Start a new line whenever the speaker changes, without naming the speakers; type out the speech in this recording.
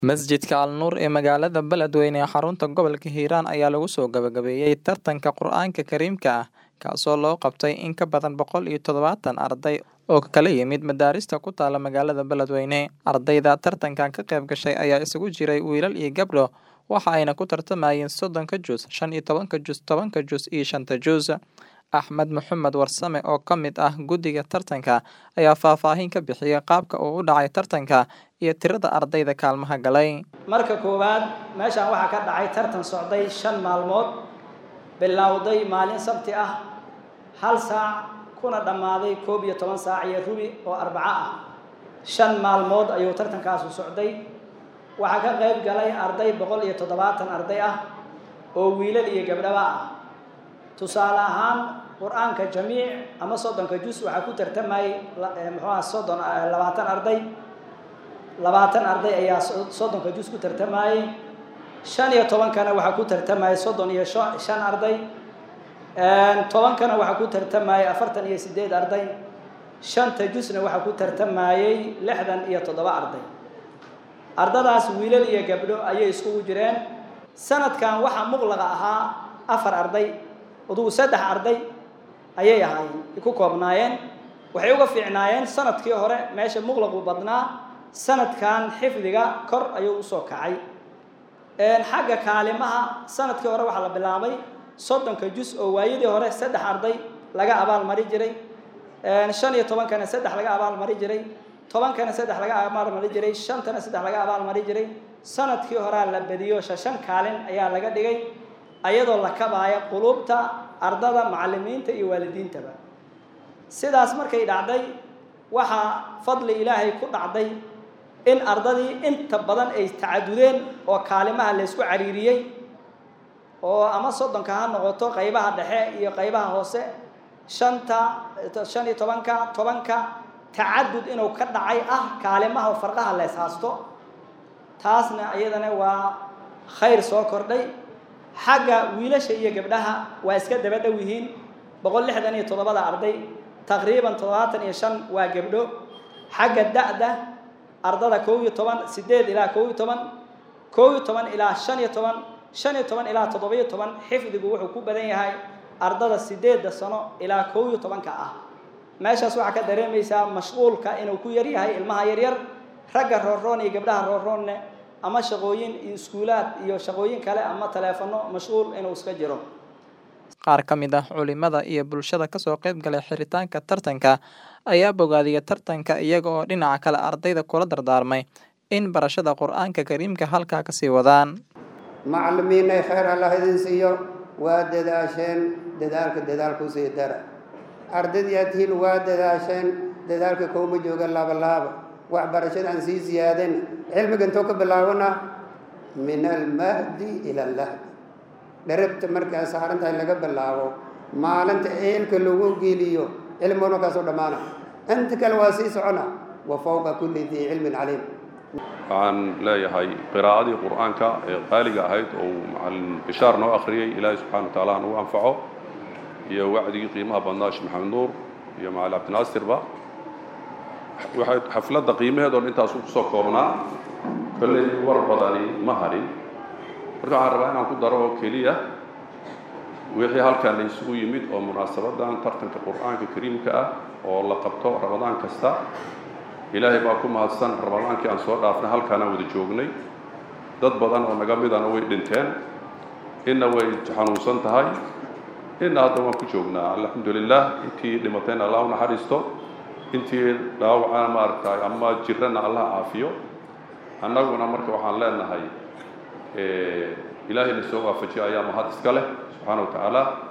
Masjidka Al Nuur ee magaalada Beledweyne ee xarunta gobolka Hiiraan ayaa lagu soo gabagabeeyay tartanka Qur'aanka Kariimka ah kaasoo loo qabtay in ka badan boqol iyo toddobaatan arday oo ka kala yimid madaarista ku taala magaalada Beledweyne. Ardayda tartankan ka qayb gashay ayaa isugu jiray wiilal iyo gabdho waxa ayna ku tartamayeen soddonka juz, shan iyo tobanka juz, tobanka juz iyo shanta juz. Axmed Maxamed Warsame oo ka mid ah guddiga tartanka ayaa faahfaahin ka bixiyay qaabka uu u dhacay tartanka iyo tirada ardayda kaalmaha galay.
marka koowaad meeshaan waxaa ka dhacay tartan socday shan maalmood bilowday maalin sabti ah hal saac kuna dhammaaday koob iyo toban saac iyo rubi oo arbaco ah shan maalmood ayuu tartankaasu socday waxaa ka qayb galay arday boqol iyo toddobaatan arday ah oo wiilal iyo gabdhaba ah tusaale ahaan qur-aanka jamiic ama soddonka jus waxaa ku tartamayay muxuuha soddon labaatan arday labaatan arday ayaa soddonka jus ku tartamayay shan iyo tobankana waxaa ku tartamayay soddon iyo shan arday tobankana waxaa ku tartamayay afartan iyo sideed arday shanta jusna waxaa ku tartamayay lixdan iyo toddoba arday ardadaas wiilal iyo gabdho ayay iskugu jireen sanadkan waxaa muqlaqa ahaa afar arday adugu saddex arday ayay ahaayeen ku koobnaayeen waxay uga fiicnaayeen sanadkii hore meesha muqlaqu badnaa sanadkan xifdiga kor ayuu usoo kacay xagga kaalimaha sanadkii hore waxaa la bilaabay soddonka jus oo waayadii hore saddex arday laga abaal mari jiray shan iyo tobankana saddex laga abaal mari jiray tobankana saddex laga abaal mari jiray shantana saddex laga abaal mari jiray sanadkii horea la badiyo shashan kaalin ayaa laga dhigay ayadoo la kabaaya quluubta ardada macallimiinta iyo waalidiintaba sidaas markay dhacday waxaa fadli ilaahay ku dhacday in ardadii inta badan ay tacadudeen oo kaalimaha laysku cariiriyey oo ama soddonka ha noqoto qaybaha dhexe iyo qaybaha hoose shanta shan iyo tobanka tobanka tacadud inuu ka dhacay ah kaalimaha farqaha lees haasto taasna iyadana waa khayr soo kordhay xagga wiilasha iyo gabdhaha waa iska daba dhow yihiin boqol lixdan iyo toddobada arday taqriiban toddobaatan iyo shan waa gabdho xagga da-da ardada kow iyo toban sideed ilaa kow iyo toban kow iyo toban ilaa shan iyo toban shan iyo toban ilaa toddoba-iyo toban xifdigu wuxuu ku badan yahay ardada sideedda sano ilaa kow iyo tobanka ah meeshaas waxaa ka dareemaysaa mashquulka inuu ku yar yahay ilmaha yaryar ragga roorroon iyo gabdhaha roorroonne ama shaqooyin iyo iskuulaad iyo shaqooyin kale ama taleefano mashquul inuu iska jiro
qaar ka mid ah culimada iyo bulshada kasoo qayb galay xiritaanka tartanka ayaa bogaadiyay tartanka iyaga oo dhinaca kale ardayda kula dardaarmay in barashada qur-aanka kariimka halkaa kasii wadaan
macallimiinay khayr allah idin siiyo waa dadaasheen dadaalka dadaalkusii dara ardaydii aad tihiin waa dadaasheen dadaalka kowma jooga laabalaaba waxbarashada aan sii ziyaadin cilmiga intoo ka bilaabana min almahdi ila allahdi dharabta markaa saarantahay laga bilaabo maalinta eelka lagu geliyo cilmiguna kaasoo dhammaana inta kale waa sii socona wa fawqa kulli dii cilmin caliim
waxaan leeyahay qiraa'adii qur'aanka ee qaaliga ahayd oo macalin bishaar noo akhriyey ilaahay subxana wa taala nagu anfaco iyo wacdigii qiimaha badnaa sheekh maxamed nuur iyo macalin cabdinaasirba waxay xafladda qiimaheedoon intaasu kusoo koobnaa kolley war badani ma harin marka waxaan rabaa inaan ku daro oo keliya wixii halkan la isugu yimid oo munaasabadan tartanka qur'aanka kariimka ah oo la qabto ramadaan kasta ilaahay baa ku mahadsan ramadaankii aan soo dhaafnay halkaanaan wada joognay dad badan oo naga midana way dhinteen inna way xanuunsan tahay inna hadda waan ku joognaa alxamdu lilah intii dhimatayna allah u naxariisto intii dhaawacana maaragtay ama jirana allah caafiyo annaguna marka waxaan leenahay ilaahayna soo waafajiyo ayaa mahad iska leh subxaana wa tacaala